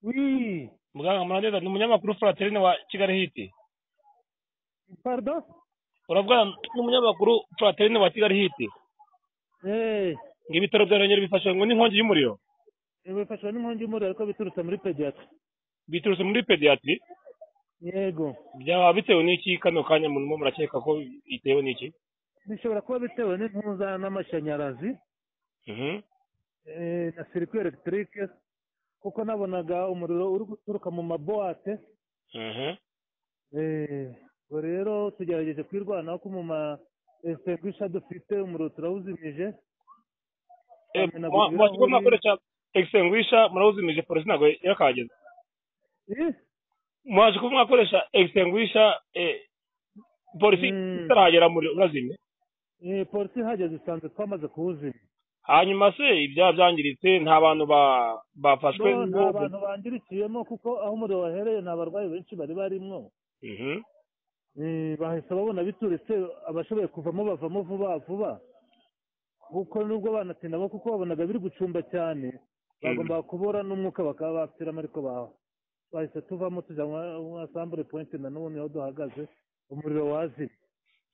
Oui. muganga murangiza ni umunyamakuru Fraterine wa Kigali hiti Pardon? uravuga ni umunyamakuru Fraterine wa Kigali hiti Eh, ngo ibitaro bya Ruhengeri bifashwe ngo n'inkongi y'umuriro bifashwa n'inkongi y'umuriro ariko biturutse muri pediatri. biturutse muri pediatri Yego. byaba bitewe n'iki kano kanya murimo murakeka ko bitewe n'iki Bishobora kuba bitewe n'impuza n'amashanyarazi Mhm. eh, na circuit electrique kuko nabonaga umuriro uri guturuka mu maboate Mhm. eh, ubwo rero tugerageje kwirwanaho ko mu ma extinguisher dufite umuriro turawuzimije Eh, Twamena mwa- ibirahuri. mwashyirwa mwakoresha extinguisher murawuzimije polisi ntabwo yakageze Eh, mwaje kuba mwakoresha extinguisher eh, polisi Mm. itarahagera muri urazimye eh, polisi ihageze isanzwe twamaze kuwuzimya hanyuma se ibyaha byangiritse nta bantu ba- bafashwe No, nta n'ubwo- bantu bandirikiyemo kuko aho umuriro wahereye nta barwayi benshi bari barimwo Mhm. Eh, bahise babona biturutse abashoboye kuvamo bavamo vuba vuba kuko nubwo banatinda bo kuko babonaga biri gucumba cyane bagombaga kubura n'umwuka bakaba bapfiramo ariko baho bahise tuvamo tujya mu asambure point na n'ubu niho duhagaze umuriro wazimye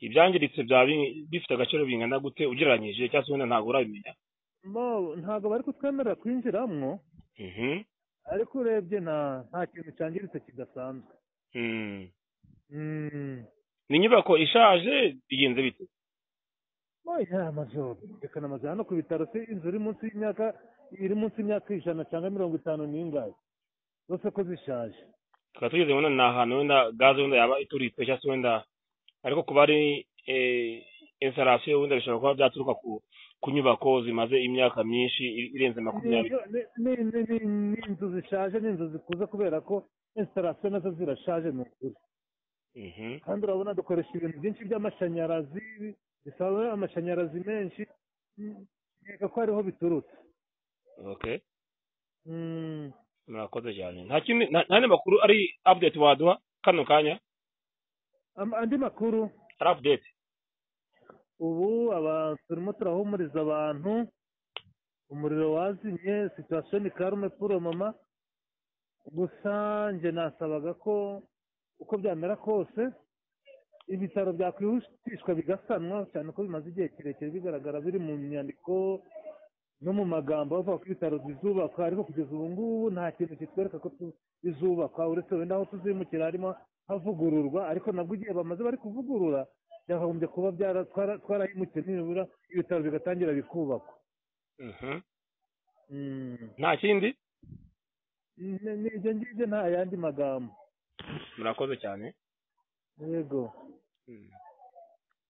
ibyangiritse byaba bi- bifite agaciro bingana gute ugereranyije cyangwa se wenda ntabwo urabimenya Mo, ntabwo bari kutwemerera kwinjiramwo Mhm. ariko urebye nta nta kintu cyangiritse kidasanzwe Mm. Mm. ni inyubako ishaje bigenze bite oya amazu reka amazu hano ku bitaro se inzu iri munsi y'imyaka iri munsi y'imyaka ijana cyangwa mirongo itanu n'ingahe zose ko zishaje tukaba tugeze wenda ni ahantu wenda gaze wenda yaba ituritse cyangwa se wenda ariko kuba ari eh, installation wenda bishobora kuba byaturuka ku ku nyubako zimaze imyaka myinshi i- irenze Ni- makumyabiri ni- ni- ni- ni- ni inzu zishaje ni inzu zikuze kubera ko instalasiyo nazo zirashaje ni ukuri Mhm. kandi urabona dukoresha ibintu byinshi by'amashanyarazi bisaba amashanyarazi menshi nkeka ko ariho biturutse okay Mm. murakoze cyane nta kindi nta nta n'andi makuru ari update waduha kano kanya Am- andi makuru ari update ubu aba- turimo turahumuriza abantu umuriro wazimye situation ni karume puro mama gusa njye nasabaga ko uko byamera kose ibitaro byakwihutishwa bigasanwa cyane ko bimaze igihe kirekire bigaragara biri mu nyandiko no mu magambo bavuga ko ibitaro bizubakwa ariko kugeza ubu ngubu nta kintu kitwereka ko tu- bizubakwa uretse wenda aho tuzimukira harimo havugururwa ariko nabwo igihe bamaze bari kuvugurura byakagombye kuba byara- twara- twarahimukiye nibura ibitaro bigatangira bikubakwa Mhm. Mm. nta kindi Ni- ni ibyo ngibyo nta yandi magambo murakoze cyane yego Mm.